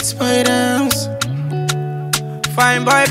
Spiders. Fine boy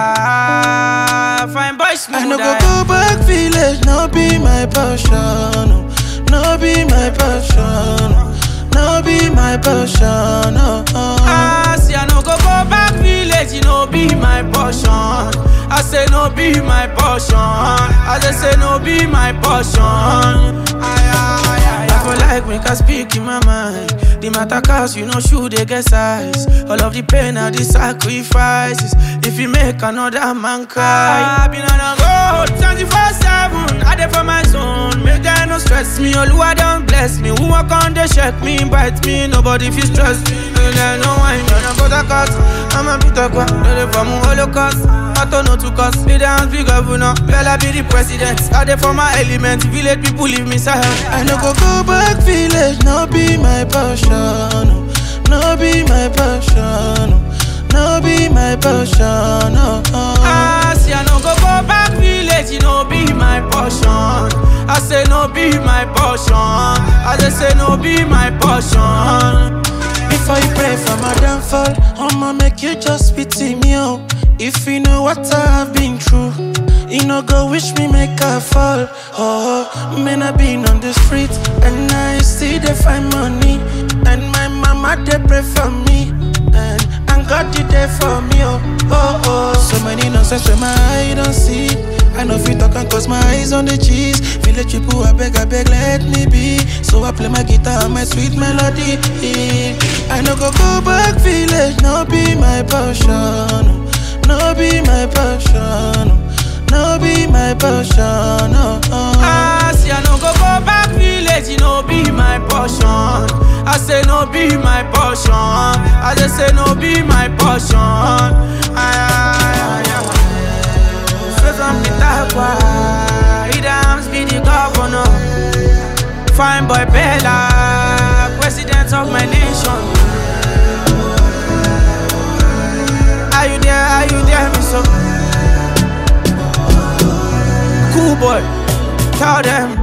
Bella, fine boy I smooth. no go go back village, no be my passion. oh. No be my passion. oh. No be my passion. Oh, oh. Ah, see, I no go go back village, you know be my portion. I say no be my portion. I just say no be my portion. Aye, aye, aye, I feel like make I speak in my mind. The matter cause you know shoe they get size. All of the pain and the sacrifices. If you make another man cry, I been on a road 24 7. I dey for my zone. Make them no stress me. Oluwa don't bless me. Who walk on they check me, bite me. Nobody feel stress me. No, no, no wine. No, no, but I cut. I'm a bit of quack. No, they from Holocaust. I don't know to cost. Be the hands big governor. Bella be the president. I dey for my element. Village people leave me silent. I no go go back village, no be my passion. oh. No be my passion. oh. No be my passion. Oh, oh. Ah, see, I no go go back village, you know be my portion. I say no be my portion. I just say no be my portion. Before you pray for my downfall, I'ma make you just pity me, oh. If you know what I have been through, you know go wish me make I fall. Oh, man, I been on the street and I see they find money, and my mama they pray for me, and and God did there for me, oh, oh, oh. So many nonsense when my eye don't see. I know if you talk and cause my eyes on the cheese. Village people, I beg, I beg, let me be. So I play my guitar and my sweet melody. I no go go back village, no be my passion. No be my passion. No be my passion. Oh, oh. Ah, see, I no go go back village, you know be my portion. I say no be my portion. I just say no be my portion. Aye, aye, aye, aye. So some the type why he dams be the governor. Fine boy Bella, president of my nation. Are you there? Are you there, me so? Cool boy, tell them